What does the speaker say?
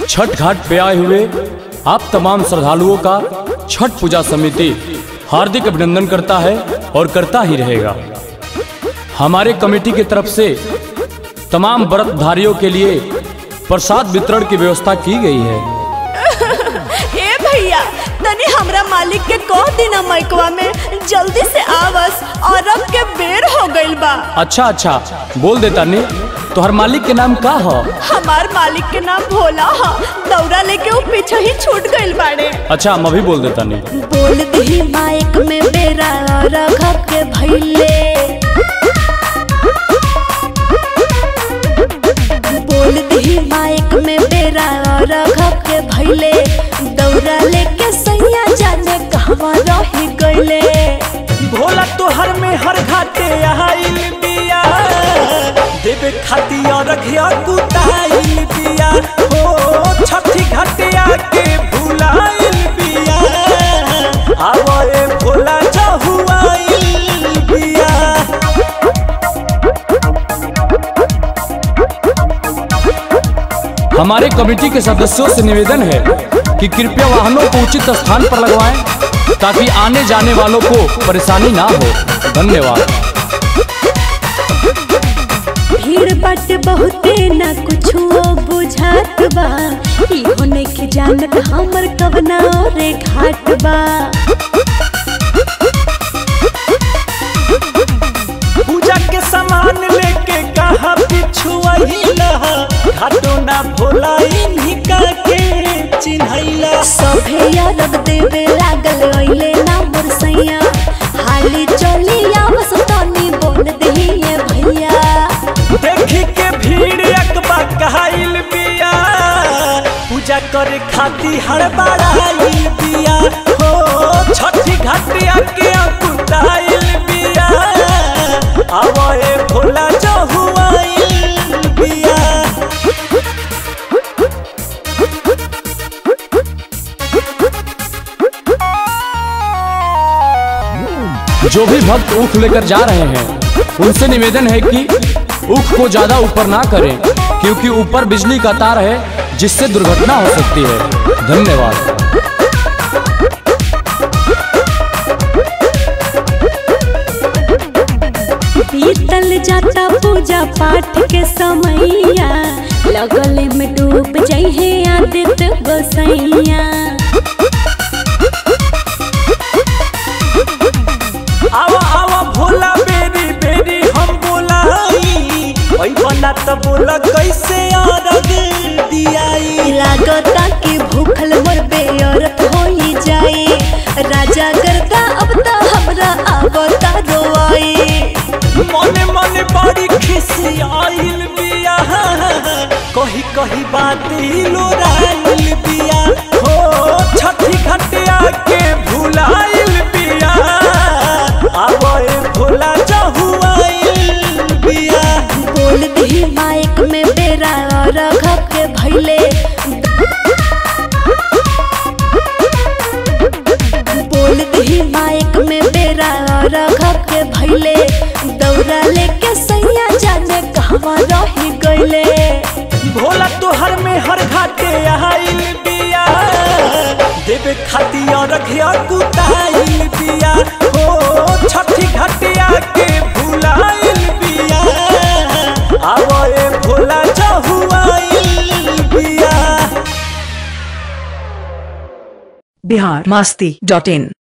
छठ घाट पे आए हुए आप तमाम श्रद्धालुओं का छठ पूजा समिति हार्दिक अभिनंदन करता है और करता ही रहेगा हमारे कमेटी की तरफ से तमाम व्रतधारियों के लिए प्रसाद वितरण की व्यवस्था की गई है हे भैया तनी हमरा मालिक के कह देना मैकवा में जल्दी से आवस और अब के बेर हो गइल बा अच्छा अच्छा बोल देता ने तोहर मालिक के नाम का हो हमार मालिक के नाम भोला हा दौरा लेके वो पीछे ही छूट गइल बाड़े अच्छा हम अभी बोल देता ने बोल दही माइक में बेरा रख के भैले बोल दही माइक में बेरा रख के भैले दौरा लेके सैया जाने कहवा रही गइले भोला तोहर में हर घाटे आइल बिया देवे खाती और रखिया कुताइल बिया ओ छठी घाटे आके भुलाइल बिया आवए भोला जहुआइल बिया हमारे कमेटी के सदस्यों से निवेदन है कि कृपया वाहनों को उचित स्थान पर लगवाएं ताकि आने जाने वालों को परेशानी ना हो धन्यवाद भीड़ बट बहुते न कुछ बुझात बा इहो नइखे जानत हमर कवना रे घाट बा पूजा के सामान लेके कहा पिछुआइला घाटो ना भोला इन्हीं का के चिन्हैला सभे अरब देवे लागल अइले ना मोर सैया हाली चली आवस तनी बोल दहिए भैया देखी के भीड़ अकबा कहाइल बिया पूजा करे खाती हड़बड़ाइल बिया हो छठी घाटिया के अकुताइल बिया आवए भोला जहुआइल बिया जो भी भक्त ऊख लेकर जा रहे हैं उनसे निवेदन है कि ऊख को ज्यादा ऊपर ना करें क्योंकि ऊपर बिजली का तार है जिससे दुर्घटना हो सकती है धन्यवाद बीतल जाता पूजा पाठ के समैया लगले में डूब जइहे आदित गोसैया आवा आवा भोला बेरी बेरी हम बोलाई ओई बना त बोला कैसे अरग दियाई लागता कि भूखल मोर बेअरत होई जाए राजा गर्दा अब त हमरा आवता रोआई मने मने बड़ी खिसी आइल बिया कही कही बात ही लोराइल बिया हो छठी घटिया के भुलाइल बिया आवे भोला जहुआइल बिया बोल दही माइक में बेरा रख के भैले बोल दही माइक में बेरा रख के भैले दौरा लेके सैया जाने कहवा रही गइले भोला तोहर में हर घाटे आइल बिया देवे खाती और रखिया कुताइल बिया हो छठी घाटिया के भुलाइल बिया आवए भोला जहुआइल बिया बिहार मास्ती डॉट इन